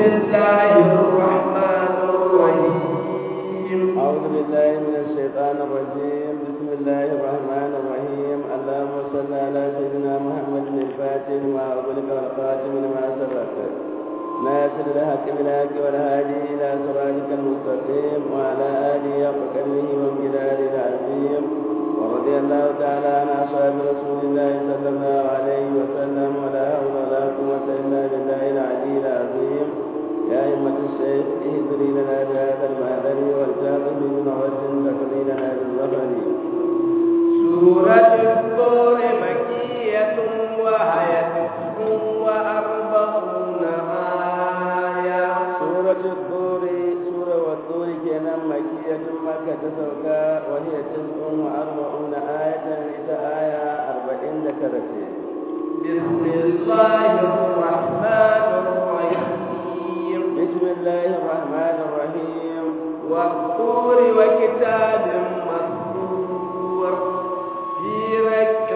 الله الرحمن الرحيم أعوذ بالله من الشيطان الرجيم بسم الله الرحمن الرحيم اللهم صل على سيدنا محمد الفاتح لما أغلق والخاتم لما سبق ناصر الحق بالحق والهادي إلى صراطك المستقيم وعلى آله حق قدره وامتداد العظيم ورضي الله تعالى عن أصحاب رسول الله صلى الله عليه وسلم ولا حول ولا قوة إلا بالله العلي العظيم يا أئمة الشيخ اهدري لنا بهذا المهدر والجاهل من وجه تقضي لنا بالظفر سورة الطور مكية وهي تسع وأربعون آية سورة الطور سورة والطور كان مكية مكة تسوكا وهي تسع وأربعون آية إذا آية أربعين ذكرتين بسم الله الرحمن الرحيم بسم الله الرحمن الرحيم والطور وكتاب مسطور في رك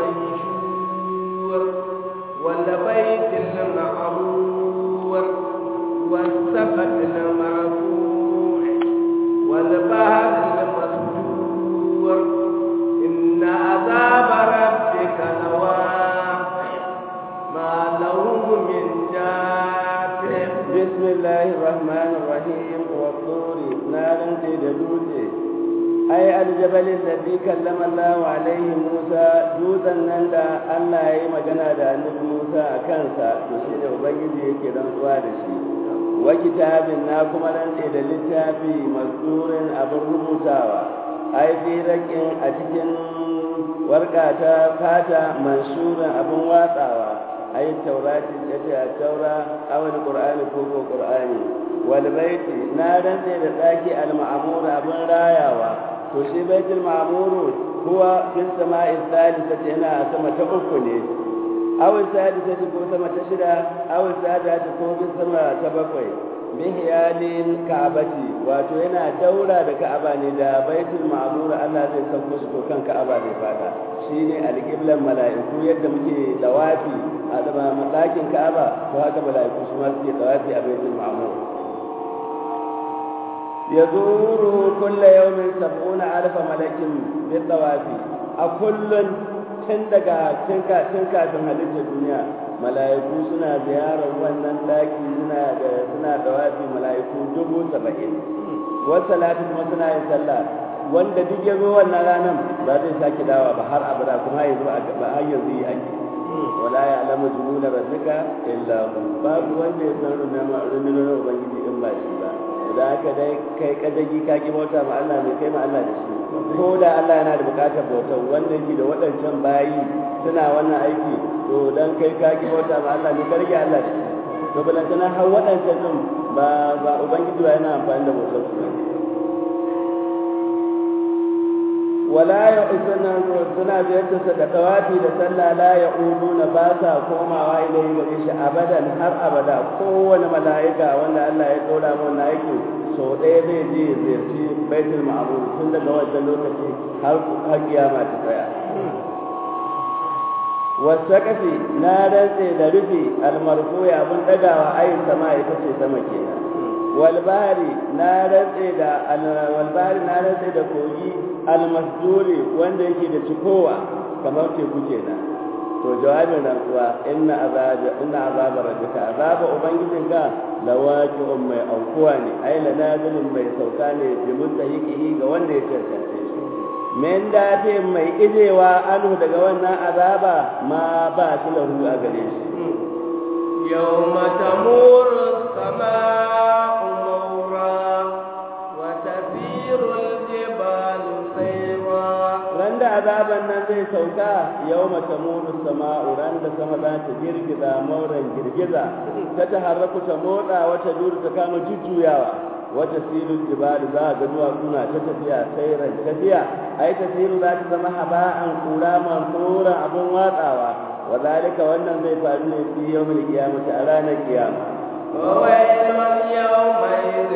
منشور والبيت المعمور والسقف المرفوع والبحر المسجور إن عذاب ربك لواقع ما له من دافع بسم الله الرحمن الرحيم والطور نارا تدوتي أي الجبل الذي كلم الله عليه موسى دوزا نندا الله يي مجانا دا النبي موسى أكانسا تشيد وبنجي يكي رنسوا دشي وكتاب ناكم رنسي دا للتافي مذكور أبو رموتاوا أي في ركن أتكن ورقة فاتا منشورا أبو واتاوا أي التوراة التي التوراة أو القرآن كوكو قرآني والبيت نادن da ɗaki al-ma'mur abin rayawa to shi baitul ma'mur huwa fil sama'i thalithati yana a sama ta uku ne aw sadisati ko sama ta shida aw sadati ko bin sama ta bakwai mihyalin ka'abati wato yana daura da ka'aba ne da baitul ma'mur Allah zai sauko shi ko kan ka'aba zai fada shine alqiblan mala'iku yadda muke dawafi a zama ɗakin ka'aba to haka mala'iku su ma suke dawafi a baitul ma'mur يزوره كل يوم سبعون ألف ملك بالطواف أكل تندقى تنكا تنكا تنهلك الدنيا ملائكو سنا زيارة wannan daki suna da suna dawafi malaiku dubu saba'in wasu salatu kuma suna yin sallah wanda duk ya zo wannan ranar ba zai sake dawa ba har abada kuma ya zo a gaba har yanzu yi ake wala ya alama junuda rabbika illa hu babu wanda ya san rundunar ubangiji in ba shi ba da haka dai kai kadagi ka ki bauta ma Allah mai kai ma Allah da shi ko da Allah yana da bukatar bautar wanda yake da waɗancan bayi suna wannan aiki to dan kai ka ki bauta ma Allah ne karge Allah da shi to balantana har waɗancan din ba ba ubangiji ba yana amfani da bautar su wala ya usuna suna ziyartarsa da tawafi da sallah la ya uduna ba sa komawa ilai gare shi abadan har abada kowane mala'ika wanda Allah ya dora mu wannan aiki so ɗaya zai je ya ziyarci baitul ma'mur tun daga wannan lokaci har har kiyama ta tsaya wasaqafi na rantse da rufi almarfuya abun dagawa ayin sama ita ce sama kenan walbari na rantse da walbari na rantse da kogi almasduri wanda yake da cikowa kamar teku kenan to jawabin rantsuwa inna azaba inna azaba rabbika azaba ubangijinka lawaqi'un mai aukuwa ne ai la nazilun mai sauka ne bi mustahiqihi ga wanda ya cancance shi men dafe mai ijewa anu daga wannan azaba ma ba shi lahu a gare shi يوم تمور السماء مورا وتسير الجبال سيرا ran da azaban nan zai sauka yau mata mulu sama'u ran da sama za ta girgiza mauran girgiza ta ta harraku ta motsa wata duru ta kama jujjuyawa wata silin jibali za a ga duwatsuna ta tafiya sairan tafiya ai tasiru za ta zama haba'an kura mansura abin watsawa wa zalika wannan zai faru ne fi yawmil qiyamati a ranar kiyama وويل يومئذ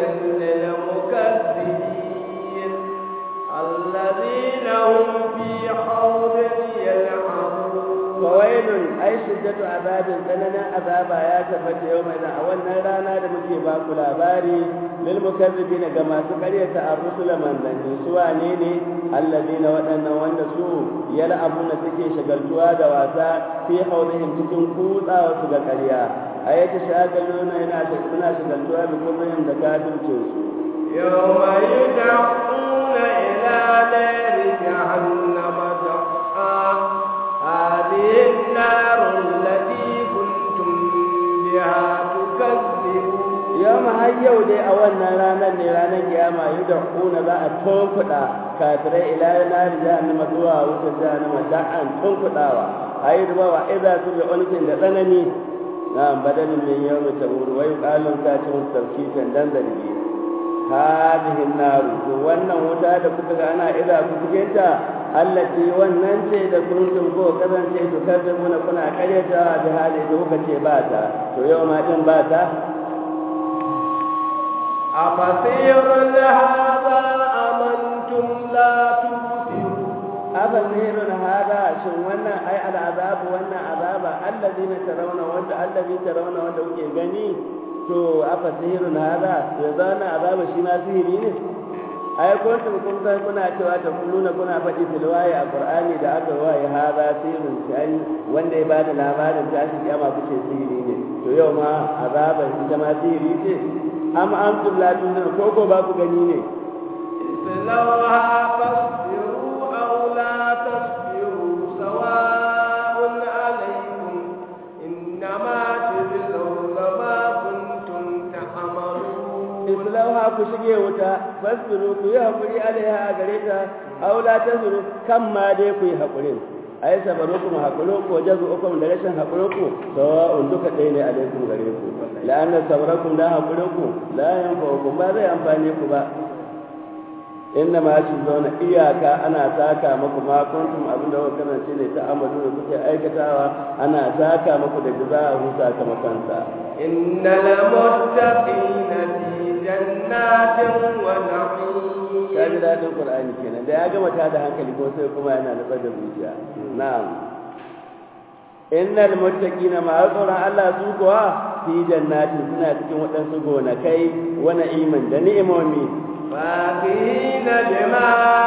للمكذبين الذين هم في خوض يلعبون fawailun ai shiddatu azabin tsananin azaba ya tabbata yau mai a wannan rana da muke ba ku labari lil mukazzibina ga masu karyata ar-rusul manzanni su wane ne alladina waɗannan wanda su yal'abuna suke shagaltuwa da wasa fi hawlihim cikin kutsawa su ga ƙarya ayata shagaluna yana suna shagaltuwa da kullum da kafircin su يوم يدعون إلى نار جهنم دعا هذه النار التي كنتم بها تكذبون yau har yau dai a wannan ranar ne ranar kiyama yi da kuna za a tunkuɗa kafirai ila nari jahannama zuwa wutar jahannama da'an tunkuɗawa a yi rubawa iza su bi ulkin da tsanani na badalin min yau mai taburu wai ƙalin kacin tafkitan dan zargi hadihin naru to wannan wuta da kuka ga ana iza ku cikin ta allati wannan ce da kuntum ko kasance to kazzabuna kuna karyata da hali da kuka ce ba ta to yau ma din ba ta أفسير هذا أمنتم لا تبصرون أفسير هذا شن wannan ai al'azab wannan azaba allazina tarawna wanda allazi tarawna wanda kuke gani to afasirun hada ya zana azaba shi ma sihiri ne ai kuntum kun san kuna cewa ta kulluna kuna faɗi fil wayi a qur'ani da aka wayi hada sirrun shani wanda ya bada labarin ta shi kiyama kuke sihiri ne to yau ma azaban ita ma sihiri ce am antum la tunzirun ko ko ba ku gani ne اصلوها فاصبروا أو لا تصبروا سواء عليكم إنما تجزون ما كنتم تعملون islauha ku shige wuta fasbiru ku yi hakuri alaiha a gare ta aw la tazuru kan ma dai ku yi hakurin ai sabaru kuma hakuru ko jazu ukum da rashin hakuru ku sawa'un duka ɗaya ne alaikum gare ku la'anna sabarakum da hakuru ku la yanfa'ukum ba zai amfane ku ba inna ma shi zauna iyaka ana saka muku ma kuntum abinda kuka kasance ne ta amalu da kuke aikatawa ana saka muku da jaza'u sakamakon sa إن المتقين في جنات ونعيم ka ji daɗin Qur'ani kenan da ya gama ta da hankali ko sai kuma yana da da zuciya na'am innal muttaqina ma tsoron Allah su kuwa fi jannati suna cikin waɗansu gonakai wa na'iman da ni'imomi فاكهين بما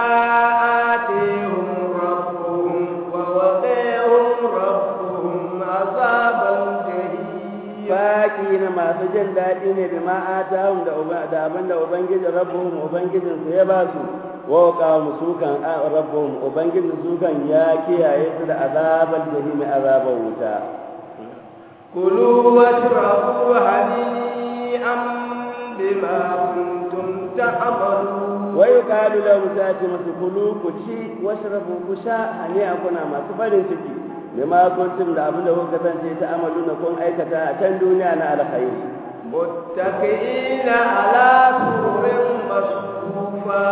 آتيهم ربهم ووقيهم ربهم عذاب الجحيم baki na masu jin daɗi ne da ma'atahum da da abin da ubangijin rabbuhum ubangijin su ya ba su wa qamu sukan rabbuhum ubangijin sukan ya kiyaye su da azabal jahim azaban wuta كلوا واشربوا هنيئا بما كنتم تعملون wa yuqalu lahum sa'ati masu kulu ku ci washrabu ku sha hani'a kuna masu farin ciki bima kuntum da abin da kuka kasance ta amalu na kun aikata a can duniya na alkhairi متكئين على سرر مصفوفا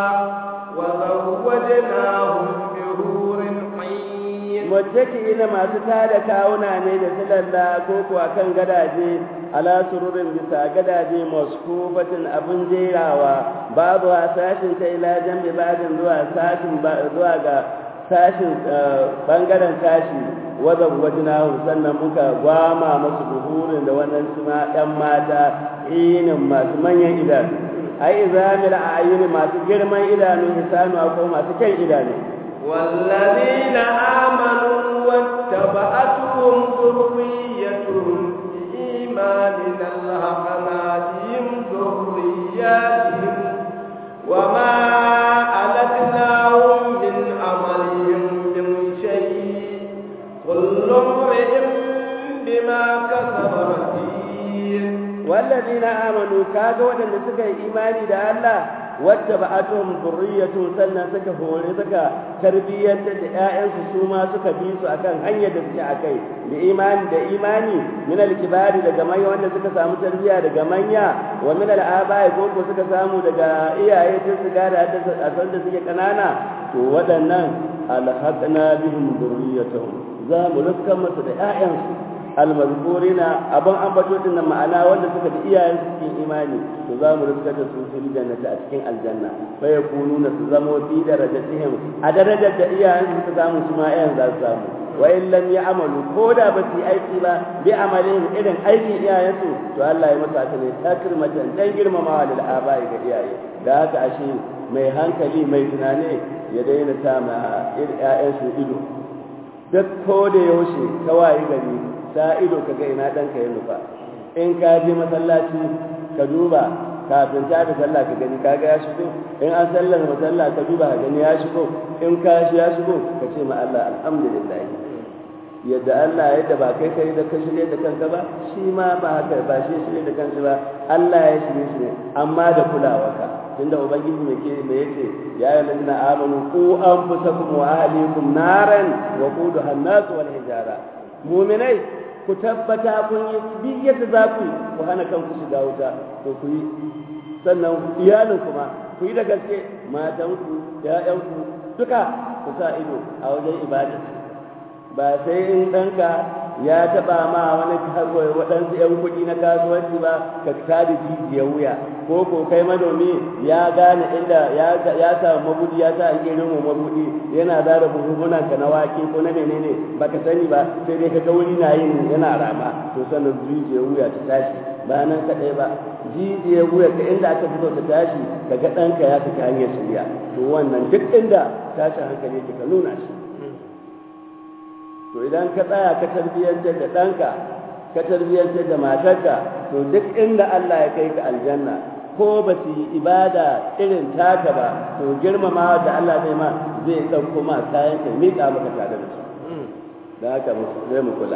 وزوجناهم بحور عين muttaki na masu tada kawuna ne da silalla ko kuwa kan gadaje ala sururin bisa gadaje maskubatin abin jerawa babu a sashin ta ila jambi babin zuwa sashin zuwa ga sashin bangaren sashi wadda wajinahu sannan muka gwama masu buhurin da wannan suna ɗan mata inin masu manyan idanu ai izamil a ayyuni masu girman idanu hisanu ko masu kyan idanu والذين آمنوا واتبعتهم ذريتهم بإيمان ألحقنا بهم ذرياتهم وما ألتناهم من عملهم من شيء كل امرئ بما كسب رهين والذين آمنوا كادوا ودن سكا إيماني دا الله واتبعتهم ذريتهم سنة سكا هوري سكا تربية دعائن سوما سكا بيسو أكان هنيا دسكا أكي بإيمان دا إيماني من الكبار دا جمعي وانا سكا سامو تربية دا جمعي ومن الآباء كوكو سكا سامو دا إيا إيا سكا دا أسان دا سكا كنانا ودنا ألحقنا بهم ذريتهم زامو لسكا مسا دعائن almazkurina abin ambato din nan ma'ana wanda suka da iyayen su cikin imani to za mu riska da su fil jannati a cikin aljanna fa yakununa su zamo fi darajatihim a darajar da iyayen su suka samu su ma iyayen za su samu wa in lam ya'malu ko da ba su yi aiki ba bi amalin irin aikin iyayensu to Allah ya masa ta ne takrimatan dan girmamawa lil abai ga iyaye da haka ashe mai hankali mai tunani ya daina sa ma ƴaƴansu ido duk ko da yaushe kawai gari sa ido kaga ina ɗanka ya nufa in ka je masallaci ka duba kafin ta da sallah ka gani kaga ya shigo in an sallar masalla ka duba ka gani ya shigo in ka shi ya shigo ka ce ma Allah alhamdulillah yadda Allah yadda ba kai kai da ka shirye da kanka ba shi ma ba haka ba shi shirye da kanka ba Allah ya shirye shi ne amma da kulawarka tunda ubangiji mai ke mai yace ya ayyuhallazina amanu qu anfusakum wa ahlikum naran wa quduha an-nas wal hijara mu'minai ku tabbata kun yi duk yadda za ku ku hana kanku shiga wuta to ku yi sannan iyalin kuma ku yi da gaske matanku ƴaƴanku duka ku sa ido a wajen ibada ba sai in ɗanka ya taɓa ma wani waɗansu ‘yan kuɗi na kasuwanci ba ka tada jijiyar wuya ko ko kai manomi ya gane inda ya samu mabudi ya sa ake rinmu mabudi yana zara buhuhunan ka na wake ko na menene baka sani ba sai dai ka ga wuri na yin yana rama to sannan jijiyar wuya ta tashi ba nan kaɗai ba jijiyar wuya ka inda aka fito ta tashi ka ga ɗanka ya saki hanyar shirya to wannan duk inda tashin hankali ka nuna shi to idan ka tsaya ka tarbiyyantar da ɗanka ka tarbiyyantar da matarka to duk inda Allah ya kai ka aljanna ko ba su yi ibada irin taka ba to girmama da Allah zai ma zai ɗauko ma kayan ka miƙa maka tare da su da haka zai mu kula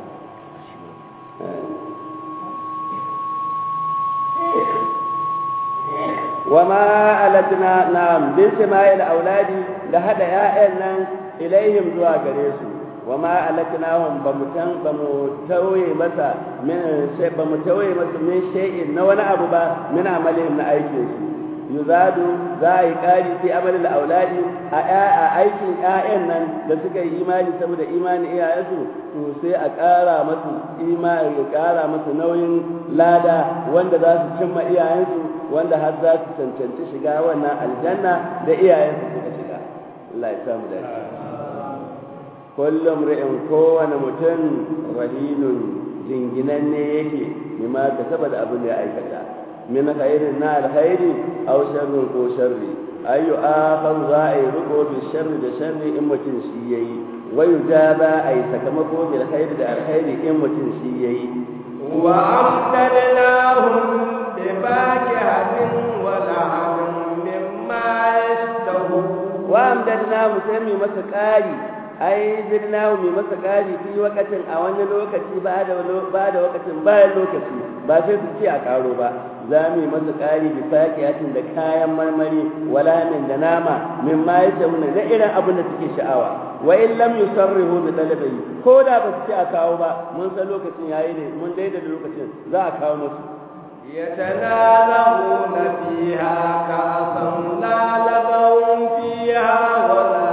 وما ألتنا نعم بسماء الأولاد لهذا يا nan ilaihim zuwa gare su wa ma alaknahum bamutan bamutawai masa min shay bamutawai masa min shay'in na wani abu ba min amalihim na aikin su yuzadu za a yi ƙari fi amalin auladi a aikin ƴaƴan nan da suka yi imani saboda imani iyayensu to sai a ƙara masu imani ya ƙara masu nauyin lada wanda za su cimma iyayensu wanda har za su cancanci shiga wannan aljanna da iyayensu suka shiga Allah ya samu dace kullum ri'in kowane mutum rahinun jinginanne yake mimma ka saboda abin da ya aikata min khairin na alkhairi aw sharrin ko sharri ayu akhar za a yi riko bi sharri da sharri in mutum shi yayi wa yujaba ay sakamako bil khairi da alkhairi in mutum shi yayi wa amdalnahum bi fakihatin wa lahmin mimma yashtahu wa amdalnahum sai mu masa ƙari ai zirnahu mai masa ƙari fi wakatin a wani lokaci ba da ba da wakatin bayan lokaci ba sai su ce a karo ba za mu yi masa ƙari bi faqiyatin da kayan marmari wala min da nama min ma yashawuna da irin abin da suke sha'awa wa in lam yusarrihu bi talabi ko da ba su ce a kawo ba mun san lokacin yayi ne mun daida da lokacin za a kawo musu يتنازعون فيها كأسا لا لغو فيها ولا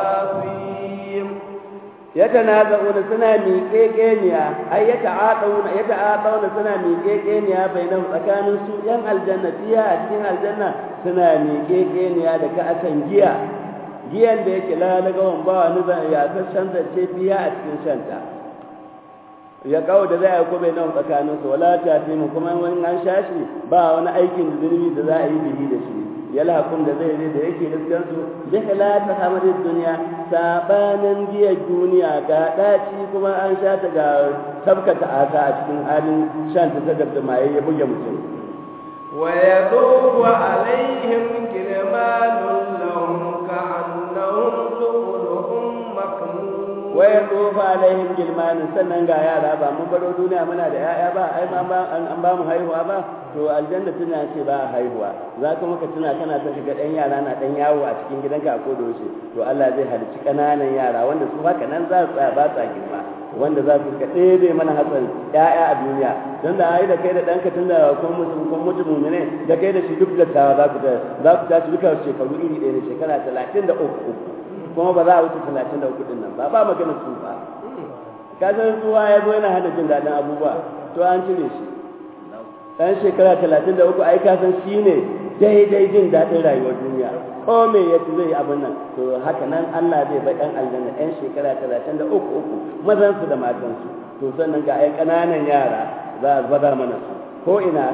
yatanaza'una suna miƙeƙeniya ai yata'aqawuna yata'aqawuna suna miƙeƙeniya bainan tsakanin su yan aljanna fiya a cikin aljanna suna miƙeƙeniya da ka'asan giya giyan da yake la na gawan ba wani zan ya ta shanta ce biya a cikin shanta ya kawo da za a ko bainan tsakanin su wala ta fi mu kuma wani an shashi ba wani aikin zunubi da za a yi bihi da shi yalhakum da zai da yake riskansu bi khilaf hamadid dunya sabanin giya duniya ga daci kuma an sha ta ga tabkata ata a cikin halin shan ta da maye ya buge mutum wa yadufu alaihim kilmanun lahum ka'annahum lu'lu'un maknun wa yadufu alaihim kilmanun sannan ga yara ba mun baro duniya muna da yaya ba ai ma an ba mu haihuwa ba to aljanna tana ce ba a haihuwa za ka maka tuna kana ta shiga ɗan yara na ɗan yawo a cikin gidanka a koda yaushe to Allah zai halicci ƙananan yara wanda su haka nan za su tsaya ba sa girma wanda za su ka ɗebe mana hatsarin ƴaƴa a duniya don da ai da kai da ɗanka tun da kun mutu kun mutu mumine da kai da shi duk da tawa za ku za ku tashi duka shekaru iri ɗaya ne shekara talatin da uku kuma ba za a wuce talatin da uku ɗin nan ba ba maganar tsufa ka san tsuwa ya zo yana hana jin daɗin abubuwa to an cire shi ɗan shekara talatin da uku ai kasan shi ne daidai jin daɗin rayuwar duniya ko me ya ci zai yi abin nan to haka nan Allah zai bai ɗan aljanna ɗan shekara talatin da uku uku mazansu da matansu to sannan ga ƴan ƙananan yara za a bada mana su ko ina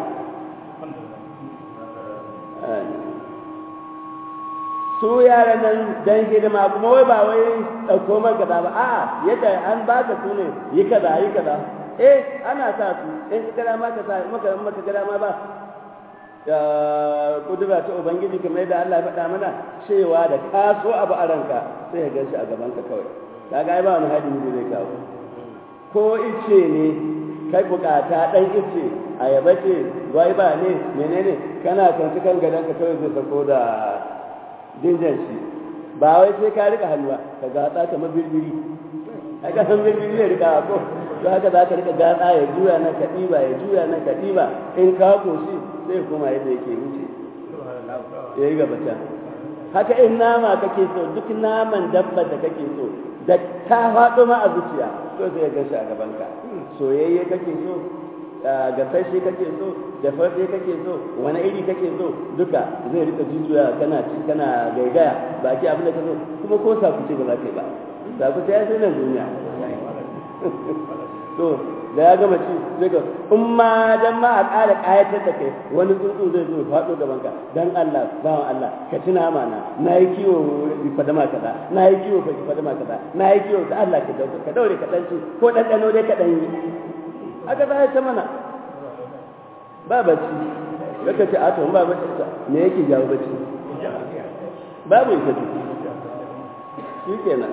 su yaran nan dan hidima kuma wai ba wai ɗauko man kaza ba a'a yadda an baka su ne yi kaza yi kaza eh ana sa su in ka gara ma ka sa maka maka gara ma ba kudura ta ubangiji kamar yadda Allah ya faɗa mana cewa da ka so abu a ranka sai ya gan shi a gaban ka kawai kaga ai ba wani hadin da zai kawo ko ice ne kai bukata dan ice ayaba ce gwaiba ne menene kana kwanci kan gadon ka kawai zai sako da jinjan shi ba wai sai ka rika halwa ka gatsa kamar birbiri ai ka san birbiri ne rika ko za ka za ka rika gatsa ya juya nan ka ɗiba ya juya nan ka ɗiba in ka koshi sai kuma yadda yake wuce ya yi gaba can haka in nama kake so duk naman dabba da kake so da ta faɗo ma a zuciya to sai ya gashi a gabanka soyayye kake so gasashe kake so da farfe kake so wani iri kake so duka zai rika jujjuya kana ci kana gaigaya ba ki abin da ka so kuma ko sakuce ba za ka yi ba sakuce ya sai nan duniya to da ya gama ci sai ga in ma dan ma a ƙara ƙayatar da kai wani tsuntsu zai zo faɗo gaban ka dan Allah bawan Allah ka ci nama na na yi kiwo fadama kaza na yi kiwo fadama kaza na yi kiwo da Allah ka daure ka daure ka dan ci ko dan dano dai ka dan yi aka za ta mana ba bacci kaka ce a to ba bacci me yake jawo bacci babu ita ce shi kenan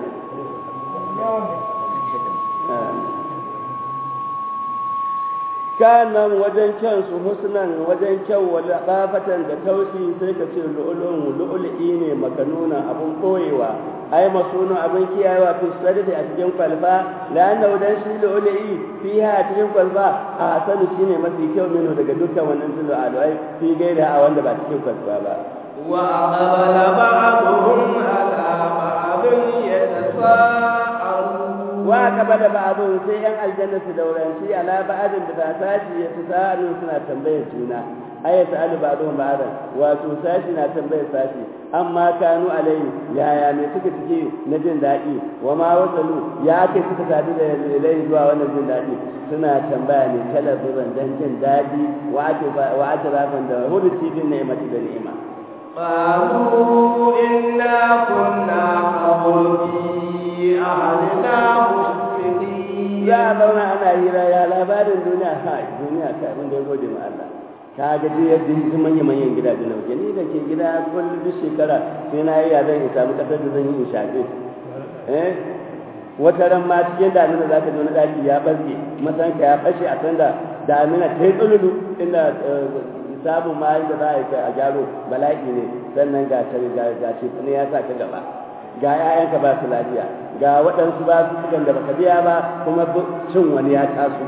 kanan wajen kyan su husnan wajen kyau wala qafatan da tausi sai ka ce lu'ulun lu'ul'i ne makanuna abun koyewa ai masunu abin kiyayewa fi sadati a cikin kwalfa la'anna wadan shi lu'ul'i fiha a cikin kwalfa a sanu shine mafi kyau mino daga dukkan wannan tulu alwai fi gaira a wanda ba cikin kwalfa ba wa aqbala ba'dhum ala ba'dhin yatasaalu wa kaba da ba'dun sai yan aljanna su dauranci ala ba'din da ta sashi ya su sa'alun suna tambayar juna ay sa'alu ba'dun ba'dan wato sashi na tambayar sashi amma kanu alai yaya me suka cike na jin daɗi wa ma wasalu ya kai suka sadu da lai zuwa wannan jin daɗi suna tambaya ne kala zuban dan jin daɗi wa ake wa ake rafan da hudu cikin ni'imati da ni'ima قالوا إنا كنا قبل في أهلنا مشفقين za a zauna ana hira ya labarin duniya ha duniya ka abin da ya gode ma Allah ka ga dai yadda yi manya manyan gidaje na waje ni da ke gida kullum duk shekara sai na yi ya zan in samu kasar da zan yi in shaƙe eh wata ran ma cikin damina za ka ji wani ɗaki ya ɓarke masanka ya fashe a sanda damina ta yi tsululu inda samun ma da za a yi a gyaro bala'i ne sannan ga ga ne ya sa ka gaba ga 'ya'yanka ba su lafiya ga waɗansu ba su sukan da baka biya ba kuma cin wani ya taso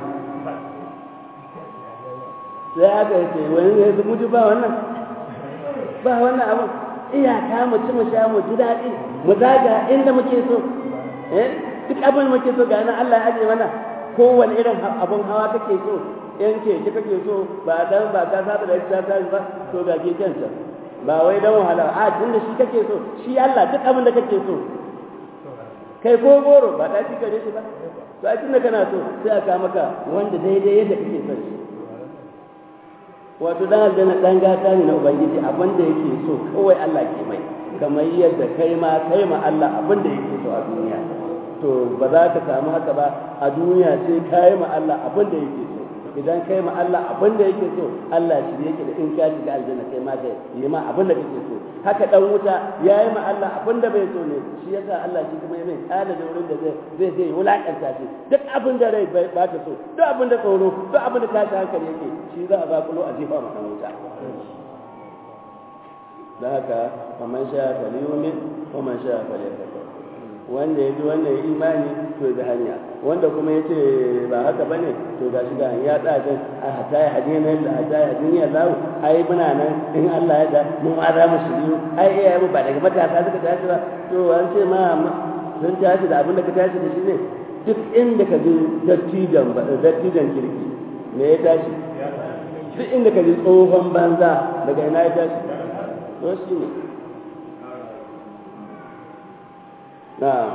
sai aka yi ce wani ne su mutu ba wannan ba wannan abu iyaka mu ci mu sha mu ji daɗi mu zaga inda muke so eh duk abin muke so ga nan Allah ya aje mana kowane irin abun hawa kake so in keke kake so ba dan ba ka saba da ita ta ba to ga keken ta ba wai dan wahala a tunda shi kake so shi Allah duk abin da kake so kai ko goro ba ta ci gare shi ba to a tunda kana so sai aka maka wanda daidai yadda kake son shi wato dan aljanna dan gata ne na ubangiji abin da yake so kawai Allah ke mai kamar yadda kai ma kai ma Allah abin da yake so a duniya to ba za ka samu haka ba a duniya sai kai ma Allah abin da yake so idan kai ma Allah abin da yake so Allah shi yake da in ka shiga aljanna kai ma kai yi ma abin da kake so haka dan wuta yayi ma Allah abin da bai so ne shi yasa Allah shi kuma mai tsada da wurin da zai zai zai wulakanta shi duk abin da rai ba ta so duk abin da tsoro duk abin da tashi hankali yake shi za a ba kulo a jefa ma dan wuta da haka faman sha falyumin faman sha falyakfur wanda ya bi wannan imani to da hanya wanda kuma ya ce ba haka ba ne to ga shi ga ya tsajin a hata ya hadi na da hata ya hadi ya lahu ai muna nan in Allah ya da mun ma za mu shiryu ai iyaye mu ba daga matasa suka tashi ba to an ce ma sun tashi da abin da ka tashi da shi ne duk inda ka ji dattijan dattijan kirki me ya tashi duk inda ka ji tsohon banza daga ina ya tashi to shi ne na'am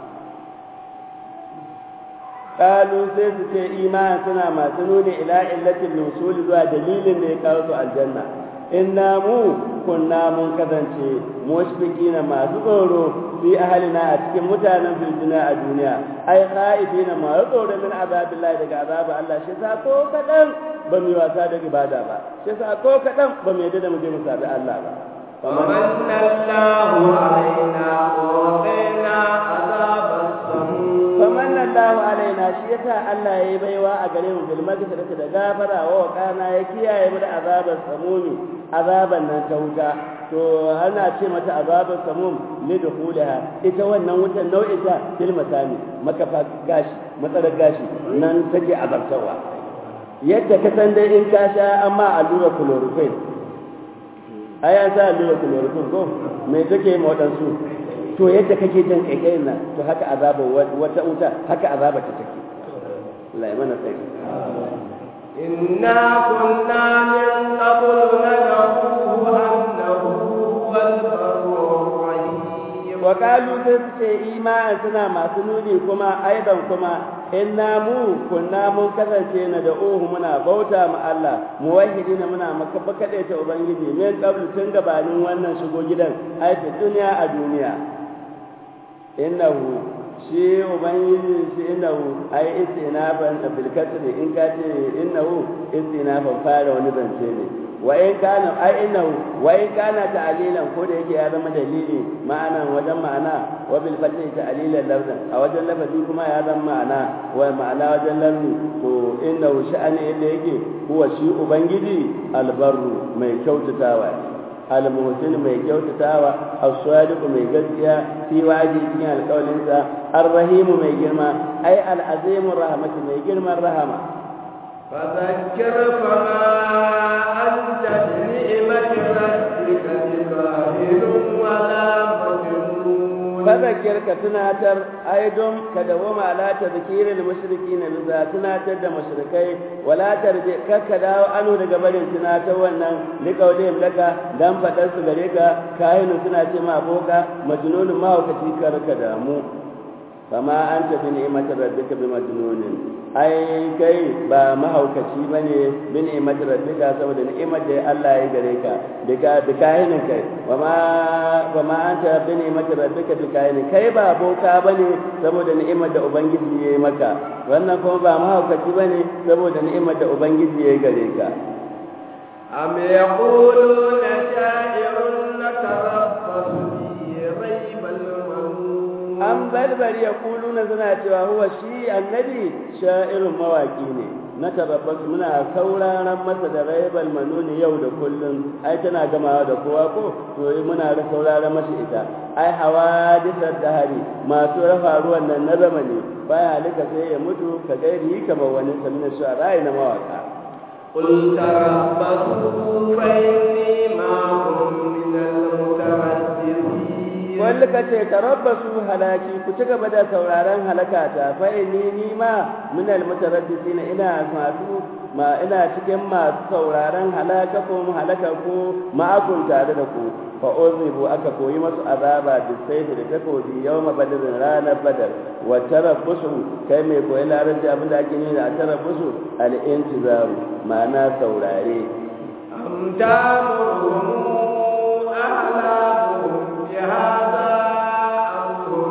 kalu sai su ce iman suna masu nuni ila illatin nusul zuwa dalilin da ya kawo su aljanna inna mu kunna mun kasance mushfiqina masu tsoro fi ahalina a cikin mutanen filjina a duniya ai khaifina masu tsoro min azabillahi daga azaba Allah shi sa ko kadan ba mu wasa da ibada ba shi sa ko kadan ba mu yadda da mu je mu sabi Allah ba فمن الله علينا ووقينا عذاب السموم faman Allahu alaina shi yasa Allah yayi baiwa a gare mu bil magfirati da gafara wa kana ya kiyaye mu da azabar samumi azaban nan ta wuta to ana ce mata azabar samum li dukhulaha ita wannan wutan nau'in ta bil masami makafa gashi matsalar gashi nan take azabtawa yadda ka san dai in ka sha amma allura chloroquine ai an sa allura chloroquine ko me take ma wadansu to yadda kake jin kaikayin nan to haka azaba wata wuta haka azaba ta take Allah ya mana sai إنا كنا من قبل ندعوه أنه هو البر الرحيم wa kalu sai su ce iman suna masu nuni kuma aidan kuma inna mu kunna mun kasance na da uhu muna bauta ma Allah muwahhidina muna maka bakade ta ubangiji min qablu tun gabanin wannan shigo gidan ai duniya a duniya innahu shi ubangiji shi innahu ai istinafan bil kasr in ka ce innahu istinafan fara wani zance ne wa in kana ai innahu wa in kana ta'lilan ko da yake ya zama dalili ma'ana wajen ma'ana wa bil fathi ta'lilan lafzan a wajen lafazi kuma ya zama ma'ana wa ma'ana wajen lafzi to innahu sha'ani yadda yake huwa shi ubangiji albarru mai kyautatawa ne almuhsin mai kyautatawa as-sadiq mai gaskiya fi waji cikin alƙawarinsa ar-rahimu mai girma ai al-azimu rahmatu mai girman rahama فذكر فما أنت بنعمة ربك بكاهن ولا مجنون فذكر كتناتر أيضا كدوم على تذكير المشركين بذا تناتر دا مشركي ولا ترجع ككداو أنو لقبل تناتر وانا لقولهم لك دم فتنس غريك كاهن تناتر ما بوكا مجنون ما هو كتيكر كدامو فما أنت بنعمة ربك بمجنون ai kai ba mahaukaci ba ne bin ni'imar rabbika saboda ni'imar da Allah ya gare ka daga bikahinin kai wa ma wa ma anta bin ni'imar rabbika bikahinin kai ba boka bane saboda ni'imar da ubangiji ya yi maka wannan kuma ba mahaukaci bane saboda ni'imar da ubangiji ya gare ka am yaquluna sha'irun natarabbasu bi raybal manun an barbari ya kuluna suna cewa huwa shi annabi sha'irin mawaki ne na tabbas muna sauraron masa da raibal manuni yau da kullum ai tana gamawa da kowa ko to muna da sauraron masa ita ai hawadisar dahari masu rafa ruwan nan na zamani baya halika sai ya mutu ka gairi kamar wani samin shu'ara na mawaka قل تربصوا فإني معكم من المترددين wanda ka ce tarabbasu halaki ku ci gaba da sauraron halakata fa inni ni ma min almutaraddisina ina masu ma ina cikin masu sauraron halaka ko halaka ko ma'akun tare da ku fa uzibu aka koyi masu azaba da sayfi da takobi yawma badrin ranar badar wa tarabbusu kai mai koyi larabci abinda ake nuna a tarabbusu al-intizaru ma'ana saurare أم تأمرهم أعلامهم بهذا أم هم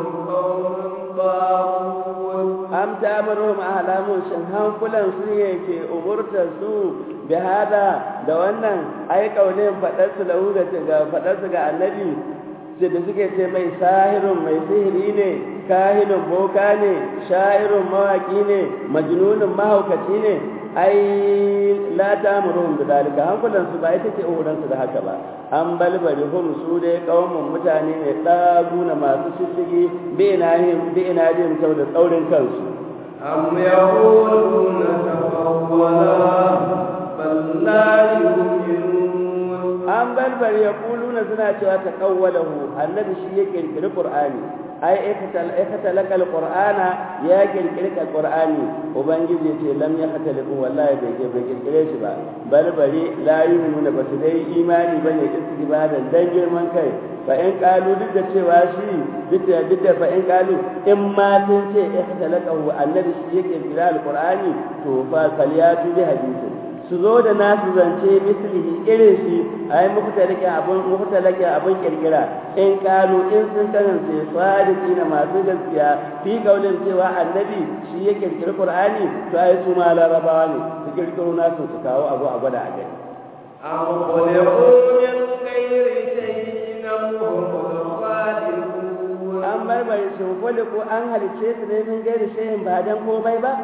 قوم طاغون am ta amurhum ahlamun shin hankulan su ne ke umurtar su bi hada da wannan ai kaulin fadar su lahu da ga fadar su ga annabi ce da suke ce mai sahirun mai sihiri ne kahinin boka ne sha'irun mawaki ne majnunun mahaukaci ne ai la ta amurhum da dalika hankulan su ba ita ce umuran su da haka ba an balbari hum su dai kaumun mutane ne ɗaguna masu shishigi bi inahim bi inahim saboda tsaurin kansu أم يقولون تقولا بل لا يؤمنون an bar bari ya kuluna suna cewa ta kawwalahu annabi shi ya kirkiri qur'ani ai aikata lakal qur'ana ya kirkiri qur'ani ubangiji ce lam ya khatalifu wallahi bai ke bai kirkire shi ba bal bari la yu'minu ba su dai imani bane istibadan dan girman kai fa in qalu duk da cewa shi duk da duk da fa in qalu in ma sun ce aikata annabi shi ya kirkiri alqur'ani to fa falyatu bi hadithin su zo da nasu zance mislihi irin shi a yi mukutalake abin mukutalake abin kirkira in kanu in sun kasance sadiki na masu gaskiya fi kaulin cewa annabi shi ya kirkiri qur'ani to ai su ma larabawa ne su kirkiro nasu su kawo abu a gwada a gani أم خلقوا من غير شيء أم هم الخالقون an barbare shi ko an halicce su ne min gairi shehin ba dan komai ba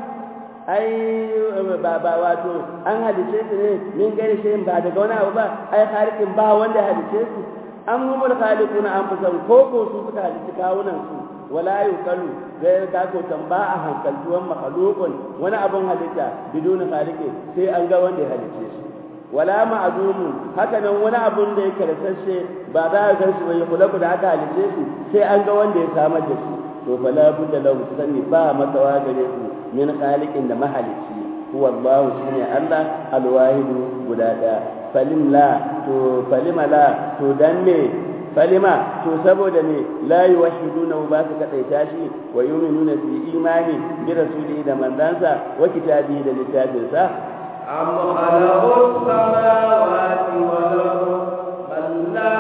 ai ba ba wato an halice su ne min gari shi ba daga wani abu ba ai halikin ba wanda halice su an humul khaliquna an fusan ko ko su suka halici kawunan su wala yuqalu gai ka ko tamba a hankaltuwan makhluqun wani abun halitta bidun khaliqi sai an ga wanda ya halice shi wala ma'dumun haka nan wani abun da yake rasashe ba za a gan shi ba ya kula da aka halice shi sai an ga wanda ya samar da shi to fala budda lahu sani ba matsawa gare su min khaliqin da mahalici huwa Allah shine Allah alwahidu guda daya falim la to falima la to dan me falima to saboda me la yuwahiduna ba su kadaita shi wa yu'minuna fi imani bi rasuli da mandansa wa kitabi da littafinsa أم خلقوا السماوات والأرض بل لا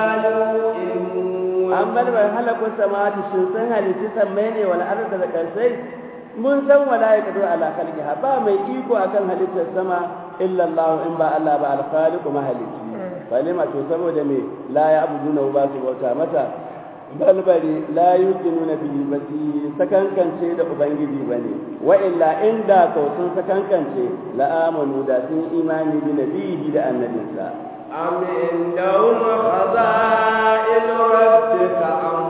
يوقنون an bar bai halakun samawati sun san halitti sammai ne wal arda da karsai mun san wala ya kadu ala khalqiha ba mai iko akan halittar sama illa Allah in ba Allah ba al khaliqu mahalici falima to saboda me la ya abuduna ba su bauta mata bal bari la yuqinuna bihi basi sakankance da ubangiji bane wa illa inda ko sun sakankance la amanu da sun imani bi nabihi da annabinsa أم عندهم خزائن ربك أم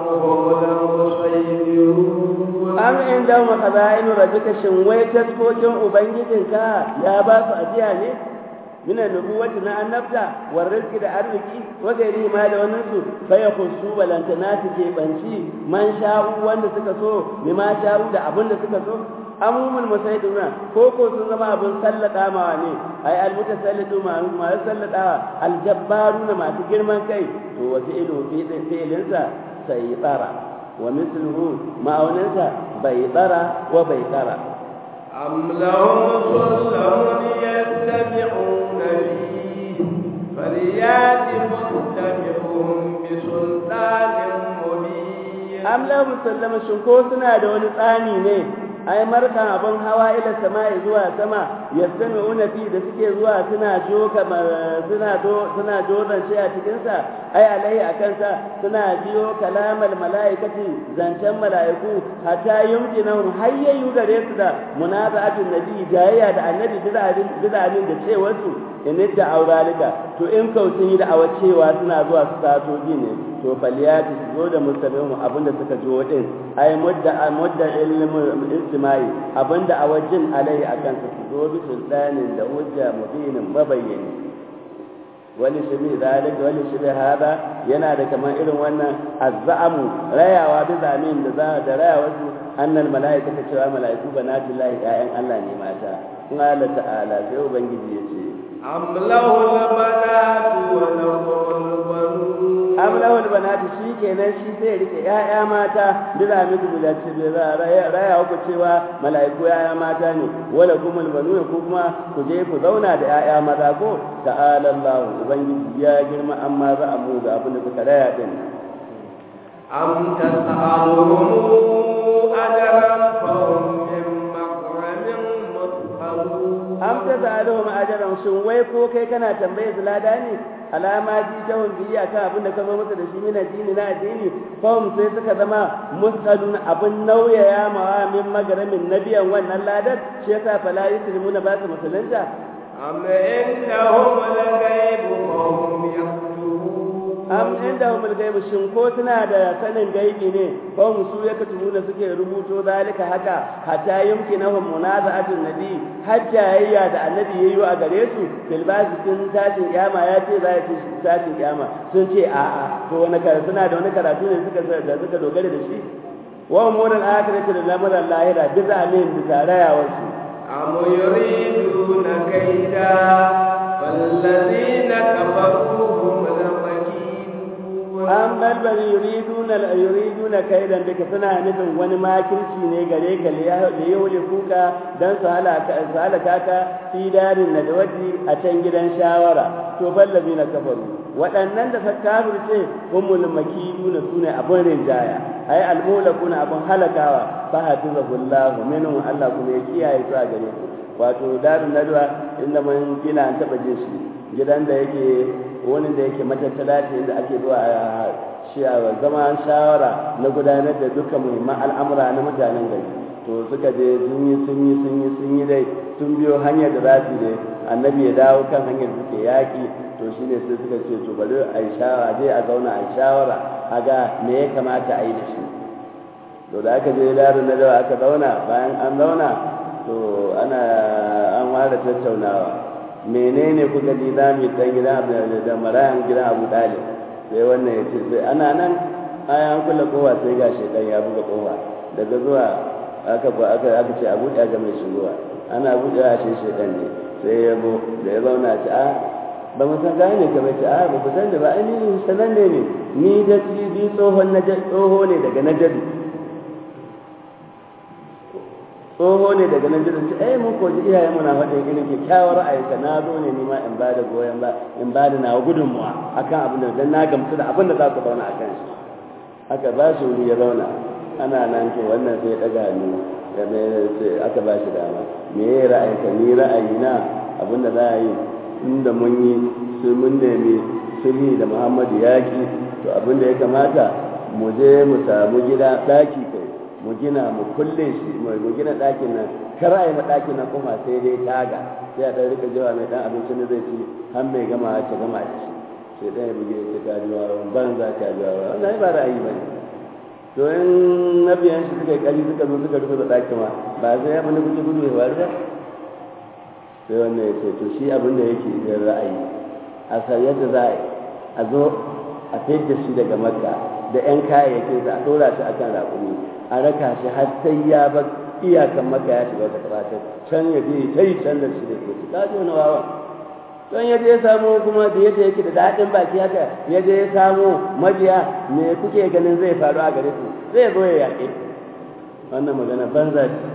هم المسيطرون am inda mu khaza'inu rabbika shin wai taskokin ubangijinka ya ba su ajiya ne mina nubuwati na annabta war rizqi da arziki wa gairi ma da wannan su fa yakhussu balantana su ke banci man sha'u wanda suka so ma sha'u da abin da suka so amumul musaiduna ko ko sun zama abin sallada ma ne ai al mutasallidu ma ma sallada al jabbaruna masu girman kai to wata ilu fi fi'linsa sai tsara wa misluhu ma'auninsa bai tsara wa bai tsara أم لهم سلم يتبعون فيه فليات مستمعهم بسلطان مبين am la musallama shin ko suna da wani tsani ne ai markan abin hawa ila sama'i zuwa sama yastami'una fi da suke zuwa suna joka suna do suna jodan shi a cikin sa ai alai akan sa suna biyo kalamal malaikati zancen malaiku hatta yumkinahum hayyayu gare su da munaza'atun nabi jayayya da annabi bid'anin bid'anin da cewar su in da auralika to in kautin yi da awa cewa suna zuwa su sato ne to faliyati su zo da mustabihu abinda suka jo din ai mudda mudda ilmu istimai abinda a wajin alai akan su zo bi sultanin da hujja mubinin mabayyani wani shibi zalik wani shibi hada yana da kamar irin wannan azzamu rayawa bi zamin da za da rayawa su annal malaikata cewa malaiku banatullahi ya'yan Allah ne mata in Allah ta'ala sai ubangiji ya ce أم له البنات ولهم البنون am lahul banati shi kenan shi sai rike ƴaƴa mata bila mutu bila ce da raya ku cewa mala'iku ƴaƴa mata ne wala kumul banuna ku kuma ku je ku zauna da ƴaƴa maza ko ta'ala Allah ubangiji ya girma amma za a mu da abin da kuka raya din أم تسألهم أجرا فهم من مغرم مثقلون am ta sa'aluhum ajran shin wai ko kai kana tambaye su lada ne alama ji ta biyi akan abin da ka zo masa da shi min addini na addini fahim sai suka zama musqalun abin nauyaya ma min magaramin nabiyan wannan ladar shi yasa fala yuslimuna ba su musulunta أم عندهم الغيب فهم يكتبون am inda humul gaibu shin ko suna da sanin gaibi ne ko musu ya katubu da suke rubuto zalika haka hatta yumkinahum munaza'atun nabi hatta yayya da annabi yayi a gare su fil sun tashin kiyama ya ce za ya ci tashin kiyama sun ce a'a to wani karatu suna da wani karatu ne suka da suka dogara da shi wa umurul akhirati da lamarin lahira bi zamin bi tarayawar su am yuriduna kaida fallazina kafaru hum an balbal yuriduna yuriduna kaidan duka suna nufin wani makirci ne gare ka da ya wule kuka dan su halaka su halaka ka fi darin nadawati a can gidan shawara to ballabi na kafaru waɗannan da suka kafirce humul makiduna sune abun rinjaya ay almulakuna abun halakawa fa hafizahullahu minhum Allah kuma ya kiyaye su a gare su wato darin nadwa inda mun gina an taba jin shi gidan da yake wani da yake matattala ce da ake zuwa a zama shawara na gudanar da dukkan muhimman al'amura na mutanen gari to suka je sun yi sun yi sun yi sun yi dai sun biyo hanyar da za su dai annabi ya dawo kan hanyar da suke yaƙi to shi ne sai suka ce to bari a yi shawara je a zauna a yi shawara a ga me ya kamata a yi da shi to da aka je darin na dawa aka zauna bayan an zauna to ana an ware tattaunawa menene kuka ji za mu dan gidan da marayan gidan Abu Dalib sai wannan ya ce sai ana nan ayan kula kowa sai ga shedan ya buga kowa daga zuwa aka aka aka ce Abu ga mai shigowa ana buɗe a shi shedan ne sai ya bo da ya zauna ce a ba mu san gane ka bai ce a ba ku san da ba ai ni sanan ne ne ni da bi tsohon najad tsoho ne daga najadu tsoho ne daga nan jirgin ce ai mun koji iyaye muna faɗin irin kyakkyawar ra'ayinka na zo ne nima in ba da goyon ba in ba da nawa gudunmuwa akan abin da dan na gamsu da abin da za ku zauna akan shi aka ba shi wuri ya zauna ana nan to wannan sai ya ɗaga hannu ya mai ce aka ba shi dama me ya ra'ayinka ni ra'ayina abin da za a yi inda mun yi sai mun nemi sulhi da muhammadu yaƙi to abin da ya kamata mu je mu samu gida ɗaki kai mu gina mu kulle shi mu gina ɗakin nan kar a yi ɗakin nan kuma sai dai taga sai a ɗan rika jawa mai ɗan abincin da zai ci har mai gama ta gama da shi sai ɗan ya buge ta kajuwa ban za ka juwa wannan ba ra'ayi ba ne to in na biyan shi suka yi ƙari suka zo suka rufe da ɗakin ma ba sai ya bani gudu gudu ya faru ba sai wannan ya ce to shi abin da yake yin ra'ayi a sa yadda za a zo a fidda shi daga makka da 'yan kayayyakin sa a ɗora shi akan raƙumi a raka shi har sai ya bar iyakan maka ya shiga wata kafata can ya je ta yi can da shi da ke ta ji wani wawa can ya je ya samu kuma da yadda yake da daɗin baki haka ya je ya samu mabiya me kuke ganin zai faru a gare su zai zo ya yaƙe wannan magana banza ce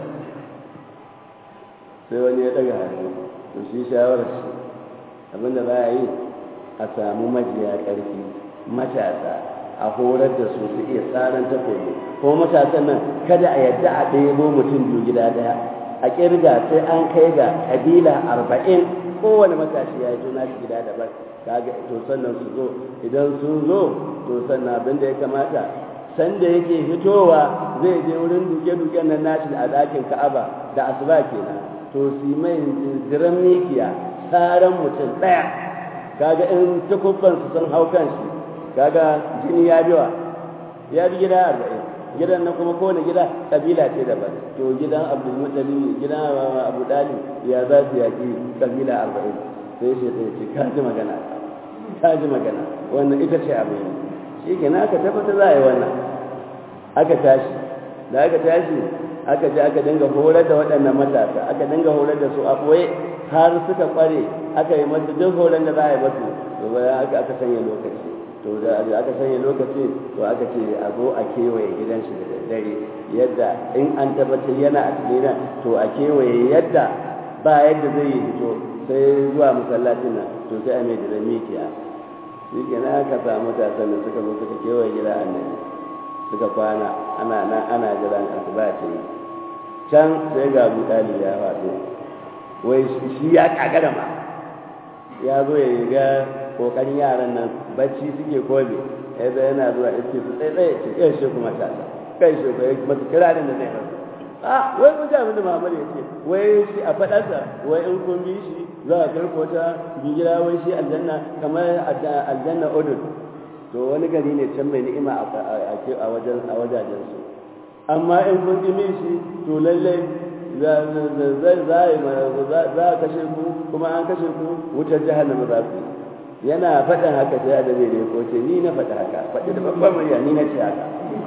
sai wani ya ɗaga hannu to shi shawarar shi abinda za a yi a samu majiya ƙarfi matasa a horar da su su iya tsarin takobi ko matasan nan kada a yadda a ɗebo mutum biyu gida ɗaya a ƙirga sai an kai ga ƙabila arba'in kowane matashi ya yi tuna shi gida daban kaga to sannan su zo idan sun zo to sannan abin da ya kamata sanda yake fitowa zai je wurin duke-duken nan nashi a ɗakin ka'aba da asuba kenan to su mai ziran mikiya tsaran mutum ɗaya kaga in takubbansu sun hau kan shi kaga jini ya biwa ya bi gida arba'in gidan na kuma kowane gida kabila ce daban to gidan abdulmutali gidan abu dali ya za su yaki kabila arba'in sai shi ta ce ka ji magana ka ji magana wannan ita ce abu shi ke na aka tabbata za a yi wannan aka tashi da aka tashi aka je aka dinga horar da waɗannan matasa aka dinga horar da su a ɓoye har suka ƙware aka yi masu duk horar da za a yi masu to bayan aka sanya lokaci to da aka sanya lokaci to aka ce a zo a kewaye gidan shi da daddare yadda in an tabbatar yana a cikin to a kewaye yadda ba yadda zai yi fito sai zuwa masallacin nan to sai a mai da mikiya shi kenan aka samu matasan da suka zo suka kewaye gida annabi suka kwana ana nan ana jiran asuba ce can sai ga abu ɗali ya faɗo wai shi ya kagara ma ya zo ya ga kokarin yaran nan bacci suke kobe ya zai yana zuwa iske su tsaye tsaye ce kai shi kuma ta kai shi kuma masu kirarin da zai rasu a wai mun abin da Muhammad ya ce wai shi a faɗarsa wai in kun bi shi za a karko ta bigira wai shi aljanna kamar aljanna odun to wani gari ne can mai ni'ima a wajen a wajajen su amma in kun ƙi shi to lallai za a kashe ku kuma an kashe ku wutar jahannama za ku yana faɗin haka sai a dabe da ko ce ni na faɗi haka faɗi da babban murya ni na ce haka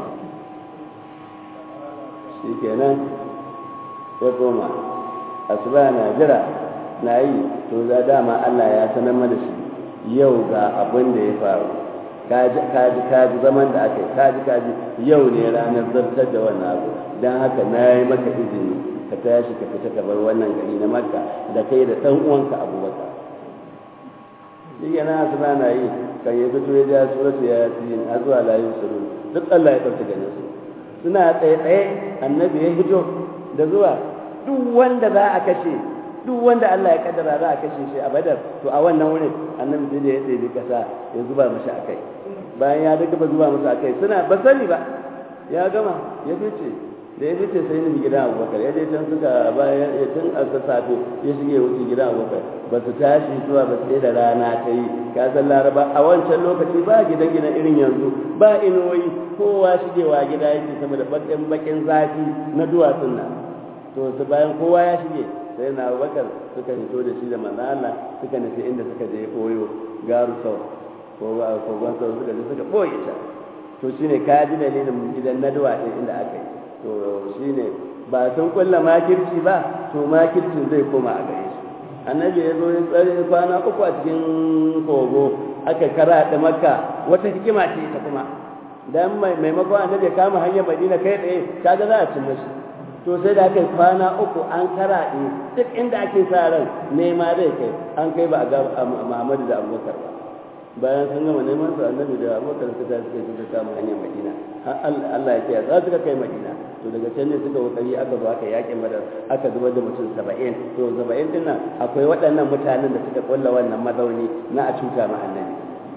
shi kenan ya koma asuba na jira na yi to za dama Allah ya sanar mana shi yau ga abin da ya faru kaji kaji kaji zaman da aka yi kaji kaji yau ne ranar zartar da wannan abu don haka na yi maka izini ka tashi ka fita ka bar wannan gari na makka da kai da ɗan uwanka abubakar shi yana asuba na yi kan ya fito ya ja suratu ya yasin har zuwa layin suru duk Allah ya ɗauki ganin su suna tsaye tsaye annabi ya fito da zuwa duk wanda za a kashe duk wanda Allah ya kaddara za a kashe shi a badar to a wannan wurin annabi sai da ya tsaye kasa ya zuba mashi akai bayan ya daga ba zuba masa akai suna ba sani ba ya gama ya fice da ya fice sai nufi gidan abubakar ya je can suka bayan ya tun a safe ya shige wuce gidan abubakar ba su tashi zuwa ba sai da rana ta yi ka san laraba a wancan lokaci ba gidan gidan irin yanzu ba inuwoyi kowa shigewa gida yake sama da bakin bakin zafi na duwatsun nan to su bayan kowa ya shige sai na abubakar suka fito da shi da manzo Allah suka nufi inda suka je koyo garu sau ko ba ko ban sau suka je suka boye ta to shine ka ji dalilin gidan naduwa din inda aka yi to shine ba sun kulla makirci ba to makircin zai koma a gare su annabi ya zo ya tsare kwana uku a cikin kogo aka kara da makka wata hikima ce ta kuma dan maimakon annabi ya kama hanyar madina kai tsaye kaga za a cin mashi to sai da aka yi kwana uku an karaɗe duk inda ake sa ran nema zai kai an kai ba a ga Muhammadu da Abubakar ba bayan sun gama neman su annabi da Abubakar suka suka suka kama hanyar Madina har Allah ya kiyaye za su kai Madina to daga can ne suka kokari aka zo aka yakin Badar aka zubar da mutum 70 to 70 din nan akwai waɗannan mutanen da suka kulla wannan mazauni na a cuta ma annabi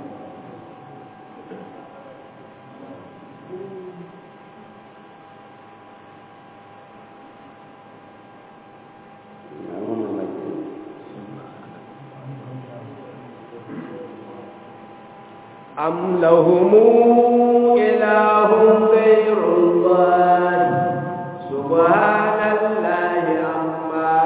أم لهم إله غير الله سبحان الله عما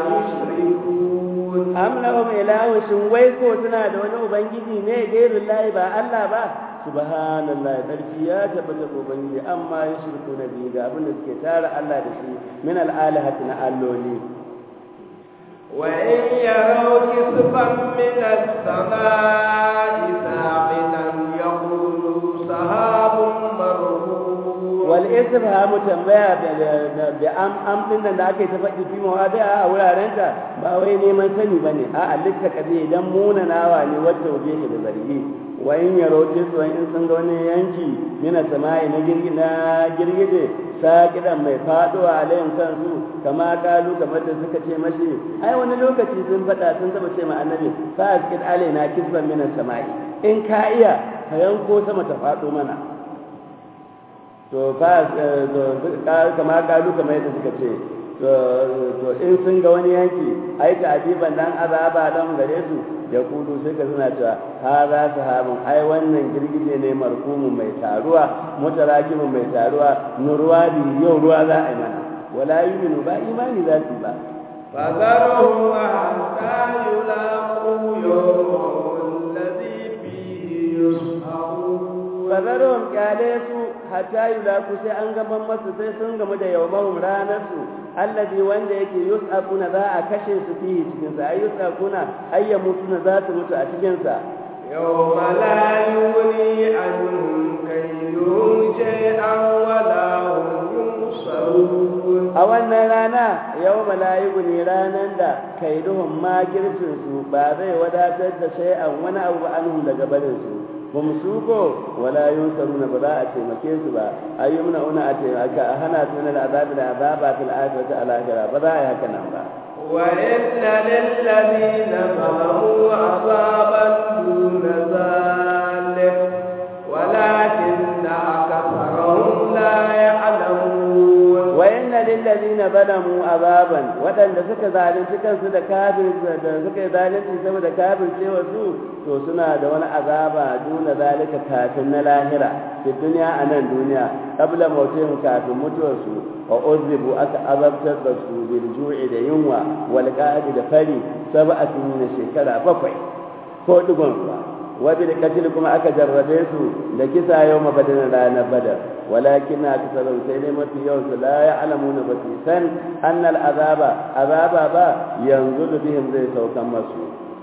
يشركون am lahum ilahun shin wai ko suna da wani ubangiji ne gairun lahi ba Allah ba subhanallahi sarki ya tabbata ga ubangiji amma ya shirku na biyu ga abin da suke tara Allah da shi min al'alihati na alloli وإن يروا كسفا من السماء ساقطا يقولوا سحاب مرهون wal istifhamu tambaya da am am din nan da ake ta faɗi fi mawadi'a a wuraren ta ba wai neman sani bane a alitta kabe dan munanawa ne wacce waje ke da zargi wa in yaro su in sun ga wani yanki mina sama'i na girgi na girgije sakidan mai faduwa alayhim kansu kama kalu kamar da suka ce mashi ai wani lokaci sun faɗa sun taba ce ma annabi fa askid alaina kisban mina sama'i in ka iya ka yanko sama ta faɗo mana to fa kama kalu kamar yadda suka ce to in sun ga wani yanki ai ta ajiban dan azaba dan gare su ya kudu sai ka suna cewa ha za su habin ai wannan girgije ne markumu mai taruwa mutarakimu mai taruwa nurwa bi yau ruwa za a yi mana wala yuminu ba imani za su ba فذرهم حتى يلاقوا يومهم الذي فيه يسحرون fazarhum kyale su hatta yulaku sai an gaban masu sai sun gamu da yawmahum ranar su allazi wanda yake yus'aquna za a kashe su fihi cikin sa ay yus'aquna ay yamutuna za su mutu a cikin sa يوم لا يغني عنهم كيدهم شيئا ولا هم ينصرون a wannan rana yau mala'iku ne ranar da kaiduhun makircin su ba zai wadatar da shay'an wani abu ba anhum daga barin su ba mu su ko wala yunsaruna ba za a taimake su ba ayyumna una a taimaka a hana su na azabi da azaba fil akhirati al akhirah ba za a yi haka nan ba وإن للذين ظلموا عذابا دون ذلك ولكن أكثرهم لا يعلمون wa inna lil ladina zalamu azaban waɗanda suka zalunci kansu da kafir da suka yi zalunci saboda kafir cewa su to suna da wani azaba duna zalika kafin na lahira fi duniya a nan duniya qabla mautihim kafin mutuwarsu wa uzibu aka azabtar da su bil ju'i da yunwa wal qa'di da fari sab'atu min shekara bakwai ko digon ruwa wa bil qatl kuma aka jarrabe su da kisa yau mabadin ranar badar walakin na kasarau sai dai mafi yawan su la ya'lamuna ba su san annal azaba azaba ba yanzu bihim zai saukan masu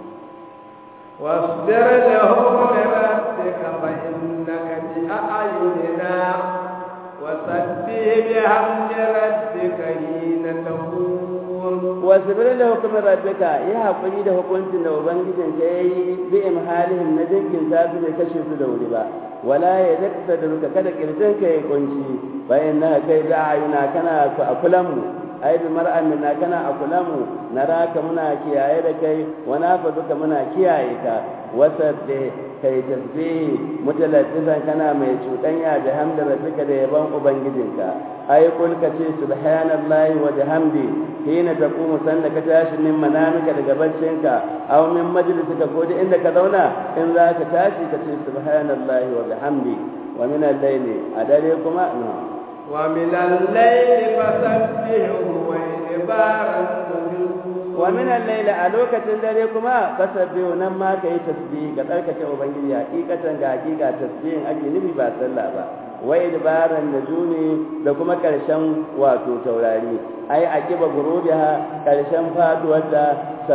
واصبر لهم لربك فإنك بأعيننا وسبح بحمد ربك حين تقوم wasibir da hukumin rabbika ya haƙuri da hukuncin da ubangijin ka ya yi bi imhalihim na jinkin ta su bai kashe su da wuri ba wala ya dakta da ruka kada kirjin ka ya kunci bayan na kai da ayuna kana a kulan mu ai bi mar'an na kana a kulan mu naraka muna kiyaye da kai wa nafa duka muna kiyaye ka wasabbe kai tasbihi mutalaffizan kana mai cuɗanya da hamda rabbika da yaban ubangijinka ai kul ka ce subhanallahi wa bihamdi hina taqumu sanda ka tashi min manamika daga baccinka aw min majlisika ko da inda ka zauna in za ka tashi ka ce subhanallahi wa bihamdi wa min al-layli a dare kuma no wa min al-layli fasabbihu wa idbaran wa min al-layli a lokacin dare kuma fasabbihu nan ma kai tasbih ga tsarkake ubangiji hakikatan ga hakika tasbihin ake nufi ba sallah ba wa idbaran najumi da kuma karshen wato taurari ai akiba gurubiha karshen faduwar da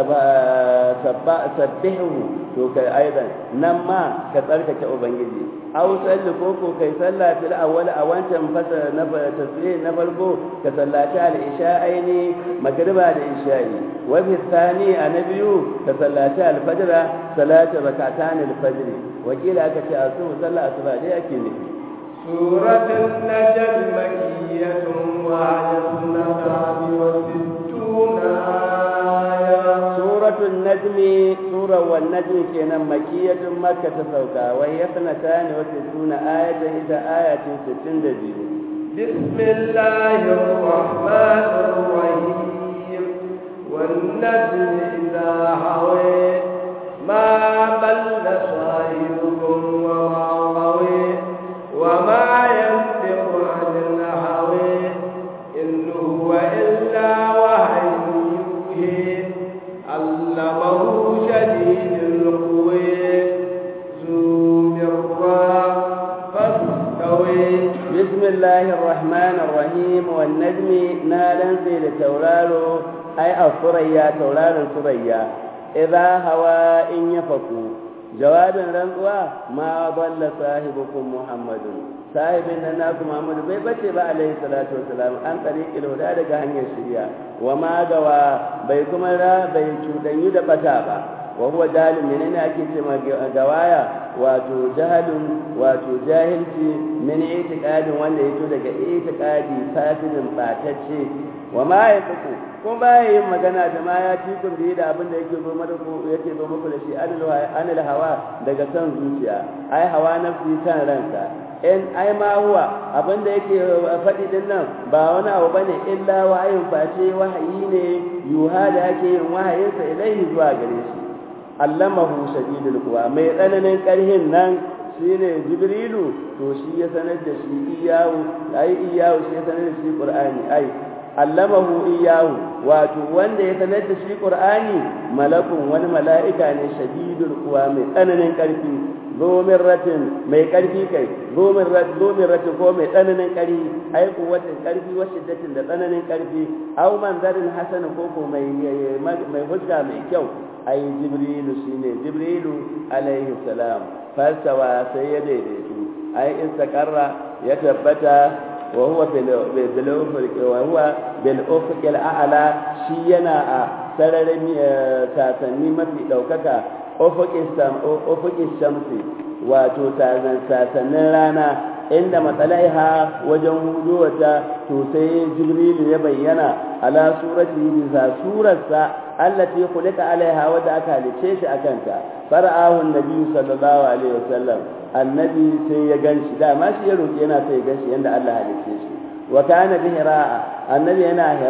sabbihu to kai aidan nan ma ka tsarkake ubangiji aw salli ko ko kai salla fil awwal a wancan fasa na tasbih na farko ka sallaci al isha'aini magriba da isha'i wa fi thani anabiyu ka sallaci al fajr salatu rak'atan al fajr wakila aka ce asu sallah asuba dai ake nufi سورة النجم مكية وعلى النصاب وستون آية سورة النجم سورة والنجم كنا مكية مكة سوكا وهي سنتان وستون آية إذا آية ستين دجيل بسم الله الرحمن الرحيم والنجم إذا هوي ما ضل صاحبكم وما غوي وما ينطق عن الهوى إن هو إلا وحي يوحي علمه شديد القوى ذو مرة فاستوي بسم الله الرحمن الرحيم والنجم نالا في لتورارو أي الثريا تورار الثريا إذا هوى إن يفكوا jawabin rantsuwa ma dalla sahibukum muhammadun sahibin nan naku muhammadu bai bace ba alaihi salatu wassalam an tariqil huda daga hanyar shari'a wa ma gawa bai kuma ra bai cudanyu da bata ba wa huwa dalil menene ake ce ma gawaya wato jahalun wato jahilci min itiqadin wanda yato daga itiqadi fasidin batacce wa ma yatuku kun baya yin magana da ma ya ci kun da abin da yake zo mada ko yake zo muku da shi anil hawa daga san zuciya ai hawa nafsi san ranka in ai ma huwa abin da yake faɗi din nan ba wani abu bane illa wahayin face wahayi ne yuha da yake yin wahayinsa ilaihi zuwa gare shi allamahu shadidul quwa mai tsananin karhin nan shine jibrilu to shi ya sanar da shi iyawu ai iyawu shi ya sanar da shi qur'ani ai allamahu iyahu wato wanda ya sanar da shi qur'ani malakun wani mala'ika ne shadidul quwa mai tsananin karfi zomin ratin mai karfi kai zomin ratin zomin ratin ko mai tsananin karfi ai kuwatin karfi wa shiddatin da tsananin karfi aw manzarin hasan ko ko mai mai hujja mai kyau ai jibrilu shine jibrilu alaihi salam falsawa sai ya daidaitu ai istaqarra ya tabbata وهو بالأفق وهو بالأفق الأعلى شينا سرر ساسني ما في دوكك أفق السم أفق الشمس wato sasannin rana inda matsalaiha wajen huduwata to sai jibrilu ya bayyana ala surati bisa surarsa allati khuliqa alaiha wadda aka halice shi akanta fara'ahu annabi sallallahu alaihi wasallam annabi sai ya ganshi dama shi ya roki yana sai ya ganshi yanda Allah halice shi wa kana bi hira annabi yana hira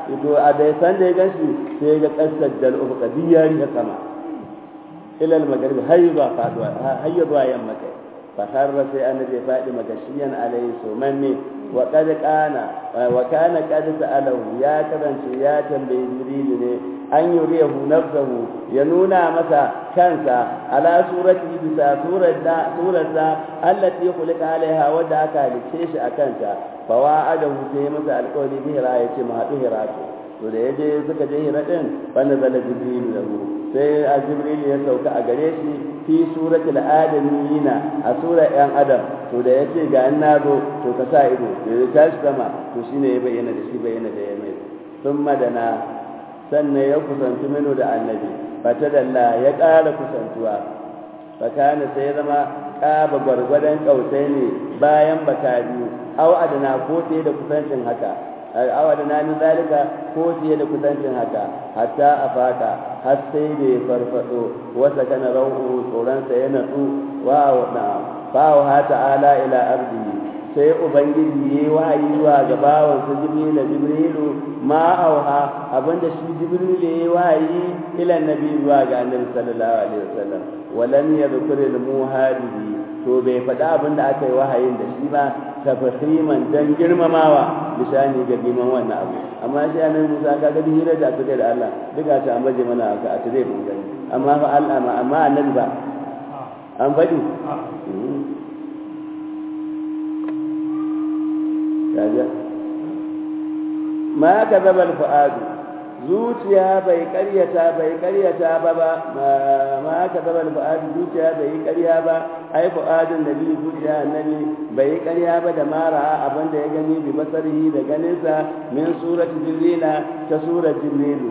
to a da san da ya ganshi sai ga kasar dal ufuka diyari ta sama ila al-maghrib hayya faduwa hayya zuwa yamma kai فخر سي النبي فادي مغشيا عليه سومني وقد كان وكان قد سأله يا كرنش يا تنبي جبريل ne an yuriyahu nafsahu ya nuna masa kansa ala surati bisa surarsa surarsa allati khuliqa alaiha wadda aka halice shi a kanta fa wa'adahu sai masa alƙawari bi hira yace mu haɗu hira to da yaje suka je hira din wanda zala jibril lahu sai a jibril ya sauka a gare shi fi suratul adamina a surar yan adam to da yace ga an nazo to ka sa ido da ya tashi sama to shine ya bayyana da shi bayyana da ya mai sun madana sannan ya kusanci mino da annabi fata dalla ya ƙara kusantuwa fakana sai zama ƙaba gwargwadon ƙautai ne bayan baka biyu aw adana ko da kusancin haka aw adana min zalika ko fiye da kusancin haka hatta afaka har sai da ya farfado wasa kana rawu tsoronsa ya natsu wa na fa ha ta'ala ila ardihi sai ubangiji ya yi wahayi zuwa ga bawansa jibrilu jibrilu ma auha abinda shi jibrilu ya yi wahayi ila nabi zuwa ga annabi sallallahu alaihi wasallam walam yadhkur al muhadithi to bai faɗa abinda aka yi wahayin da shi ba tafhiman dan girmamawa lisani ga giman wannan abu amma shi annabi Musa ka ga hira da suka da Allah duka ta ambaje mana aka a tare mun gani amma fa Allah amma annabi ba an faɗi kaga ma ka zaba fu'adu zuciya bai karyata bai karyata ba ba ma ka zaba fu'adu zuciya bai karya ba ai fu'adun nabi zuciya annabi bai karya ba da mara abin da ya gani bi basarihi da ganinsa min surati jibrila ta surat jibrilu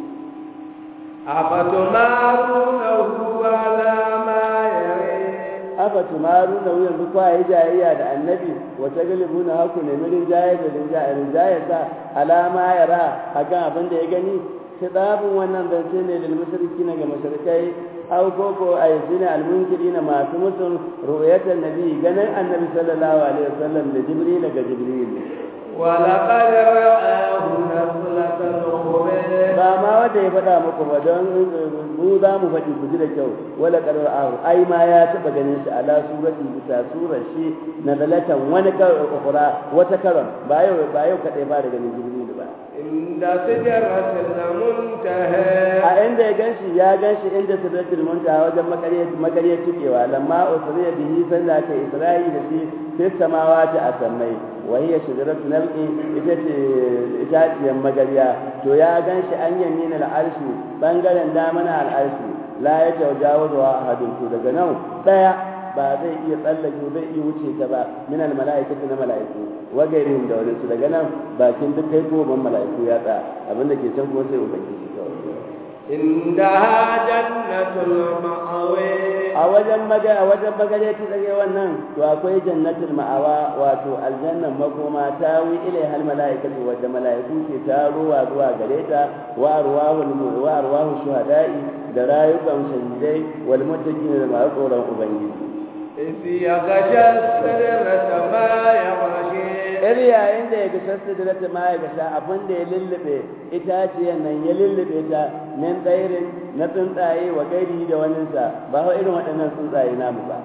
afatumarunahu ala ma yare afa tumaru da yanzu kwa yi jayayya da annabi wata galibu na haku ne mirin jayar da rinjayar sa alama yara a kan abin da ya gani kitabun wannan zance ne lil mushriki na ga mushrikai aw koko ay sina al munkirina masu musun ru'yatan nabi ganin annabi sallallahu alaihi wasallam da jibril ga jibril ولقد رآه نزلة أخرى ba ma wanda ya faɗa muku ba don mu za mu faɗi ku ji da kyau wala kadar ahu ai ma ya taɓa ganin shi ala surati bisa surar shi na dalatan wani ukura wata karon ba yau ba yau kadai ba da ganin jibril ba عند سدرة المنتهى a inda ya ganshi ya ganshi inda sidratul muntaha wajen makariyar makariyar cikewa lamma usriya bihi sanda ka isra'i da shi fi samawati a sammai wa hiya sidratul nalqi ita ce itaciyar magariya to ya ganshi an yamina al'arshi bangaren dama na al'arshi la ya tawajawazu ahadun to daga nan daya ba zai iya tsallake zai iya wuce ta ba min al mala'ikati na mala'iku wa gairihim da wani su daga nan bakin duk kai goban mala'iku ya tsaya abinda ke can kuma sai ubangiji kawai عندها جنة المأوى a wajen maga a wajen magare ta tsage wannan to akwai jannatul ma'awa wato aljannan makoma ta wi ilai hal mala'ikatu wadda mala'iku ke tarowa zuwa gare ta wa arwahul wa arwahu shuhada'i da rayukan shahidai wal muttaqin da masu tsoron ubangiji إذ يغشى السدرة ما يغشى yar yayin da ya ga sassa da rata ma ya gasha abin da ya lullube itaciyan nan ya lullube ta min tsairin na tsuntsaye wa gairi da waninsa ba hau irin waɗannan tsuntsaye namu ba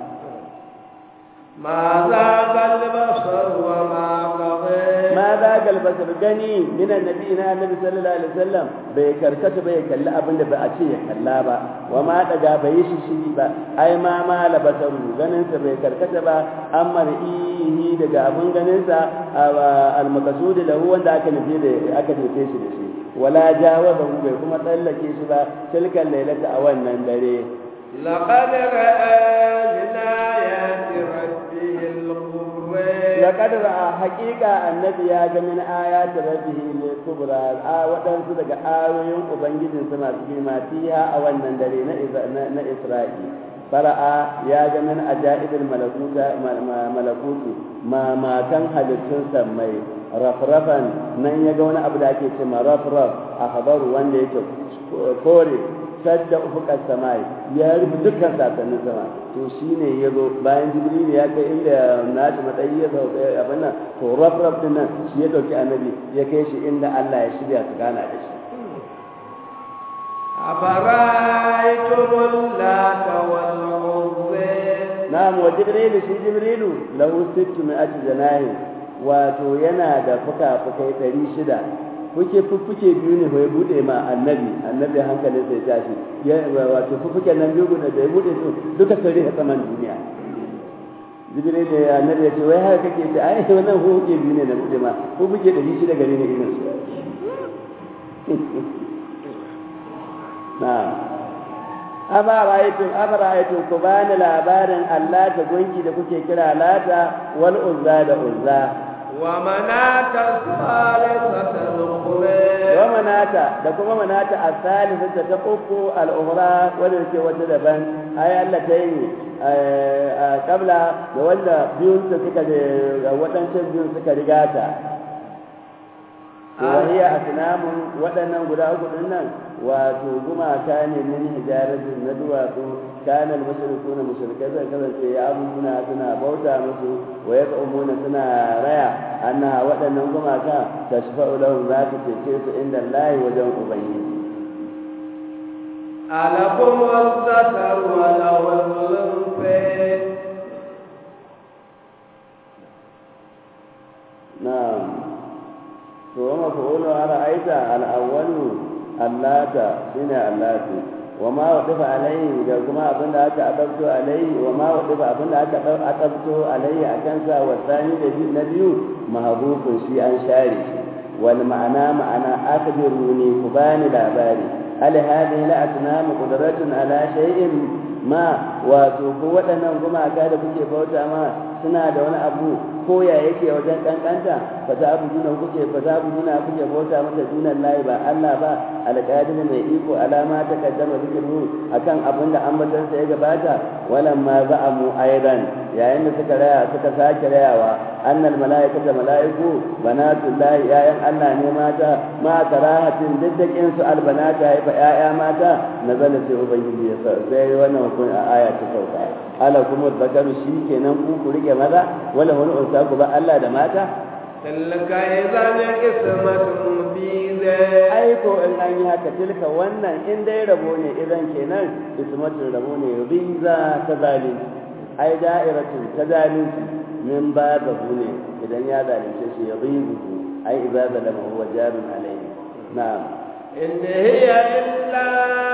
ما ذاق البصر وما طغى ma za galbasar gani min annabi na annabi sallallahu alaihi wasallam bai karkata bai kalli abin da ba a ce ya kalla ba wa ma daga bai shi shi ba ai ma ma labasaru ganin sa bai karkata ba amma ihi daga abin ganin sa al maqsud lahu wanda aka nufi da aka nufe shi da shi wala jawaza bai kuma tsallake shi ba tilkan lailata a wannan dare لقد رأى من آيات ربه الكبرى laqad ra'a haqiqa annabi ya ga min ayati rabbihi al-kubra a wadansu daga ayoyin ubangijin sa masu girma fiha a wannan dare na na Isra'i fara'a ya ga min ajaibil malakuta malakuti ma matan halittun sammai rafrafan nan ya ga wani abu da ake cewa rafraf a habaru wanda yake kore sadda ufuqas samai ya rufe dukkan sasannin sama to shine yazo bayan jibril ya kai inda nashi matsayi ya zo abin nan to raf raf din nan shi ya dauki annabi ya kai shi inda Allah ya shirya su gana da shi أفرأيتم اللات والعزى na'am wa jibrilu shi jibrilu lahu sittu mi'ati janahi wato yana da fuka-fukai ɗari shida fuke fuffuke biyu ne ya bude ma annabi annabi hankalin sai tashi ya wato fuffuke nan biyu da ya bude su duka sai a saman duniya jibril da annabi ya ce wai haka kake ce ai wannan fuffuke biyu ne na bude ma fuffuke ɗari shida gare ne irin su na'am aba ra'aytum aba ra'aytum ku bani labarin Allah ta gunki da kuke kira lata wal uzza da uzza wa manata salisata al-ukhra wa manata da kuma manata as-salisata ta uku al-ukhra wanda ke wata daban ay Allah ta yi kabla da wanda biyun ta suka da wadancan biyun suka rigata wahiya asnamun waɗannan guda uku din nan wato gumaka ne min hijaratin na duwatsu kana al-mushrikuna mushrikai zai kasance ya abuna suna bauta musu wa ya umuna suna raya anna waɗannan gumaka tashfa'u lahum za su cece su inda Allah wajen ubangiji alakum al-zakar wa lahu al na'am to wa maf'ulu ra'aita al-awwalu allata shine allati wa ma wadifa alaihi da kuma abinda aka adabto alaihi wa ma wadifa abinda aka adabto alaihi akan sa wa sani da na biyu mahabukun shi an share shi wal ma'ana ma'ana akbiruni ku bani labari hal hadhihi la asnam qudratun ala shay'in ma wato ko waɗannan gumaka da kuke bauta ma suna da wani abu ko ya yake wajen kankanta fa ta abu duna kuke fa ta abu duna kuke bauta masa dunan layi ba Allah ba alƙadir mai iko alama ta kaddama zikiru akan abin da ambaton sa ya gabata walan ma za'amu aidan yayin da suka raya suka sake rayawa annal malaikata malaiku banatullahi yayan Allah ne mata ma karahatin diddakin su albanata haifa yaya mata nazala sai ubangiji ya sai wannan hukun a aya ta sauka ala kuma zakaru shi kenan ku ku rike maza wala wani unsa ku ba Allah da mata tilka idan qismatun biza ai ko in an yi haka tilka wannan in dai rabo ne idan kenan ismatun rabo ne riza ta zalunci ai da'iratin ta zalunci min ba da ne idan ya zalunce shi ya rizu ai idza zalama huwa jarun alayhi na'am in hiya illa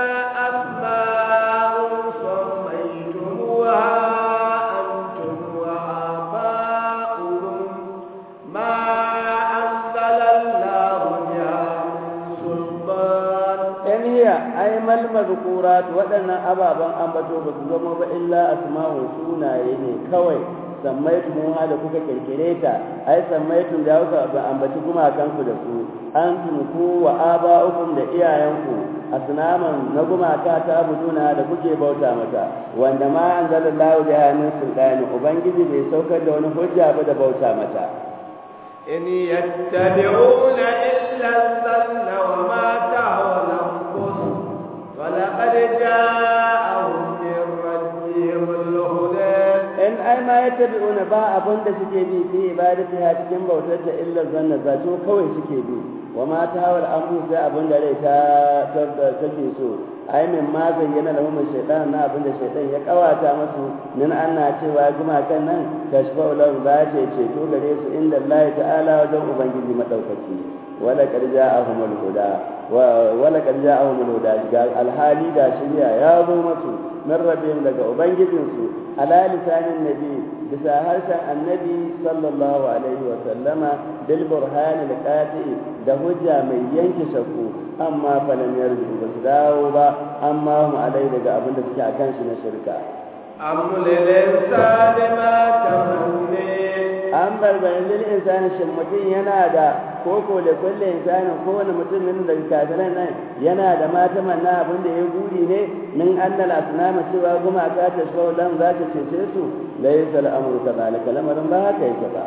asma'un sammaytumuha antum wa aba'ukum ma anzala Allahu biha min sultan in hiya ai mal mazkurat waɗannan ababen ambato ba su zama ba illa asma'u sunaye ne kawai sammaitu mu da kuka kirkire ta ai sammaitu da kuka ba ambaci kuma kanku da su an ku wa aba'ukum da iyayenku asnaman na gumaka ta abuduna da kuke bauta mata wanda ma anzalallahu biha min sultani ubangiji bai saukar da wani hujja ba da bauta mata in yattabi'una illa dhanna wa ma tahwa al-anfus wa laqad ja'ahum min rabbihim al-huda in ai ma yattabi'una ba abun da suke bi fi ibadatiha cikin bautar ta illa zanna zato kawai suke bi wa ma tahwa al-anfus sai abun da rai ta take so ai min ma zayyana lahum shaytan na abin da shaytan ya kawata musu min anna cewa gumakan nan tashfa'u lahum za ta ceto gare su inda Allah ta'ala wajen ubangiji madaukaki wala qad ja'ahumul huda wa wala qad ja'ahumul huda ga alhali da shari'a ya zo musu min rabbihim daga ubangijinsu ala lisanin nabi bisa harshen annabi sallallahu alaihi wa sallama bil burhan al qati da hujja mai yanke shakku amma falam yarju ba su dawo ba amma mu alai daga abin da suke akan shi na shirka am lil insani ma tamanni an barbarin lil insani shin mutum yana da koko da kulle insanin kowane mutumin da kafiran nan yana da mata manna abin da ya guri ne min annal asnama cewa gumaka ta shawlan za ta cece su laysa al-amru kadhalika lamarin ba haka yake ba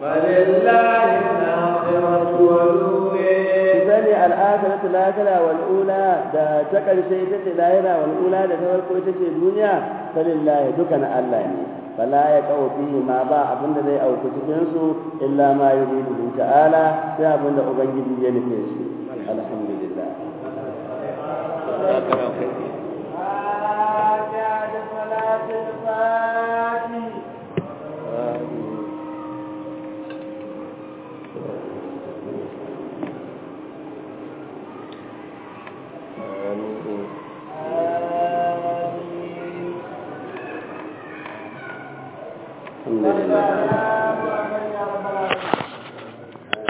فلله الآخرة والأولى sani al'akhiratu lakala wal ula da ta karshe ita ce lahira wal ula da ta farko ita ce duniya falillahi duka na Allah ne fala ya kawo fihi ma ba abinda zai auku cikin su illa ma yuridu ta'ala sai abinda ubangiji ya nufe shi alhamdulillah الحمد لله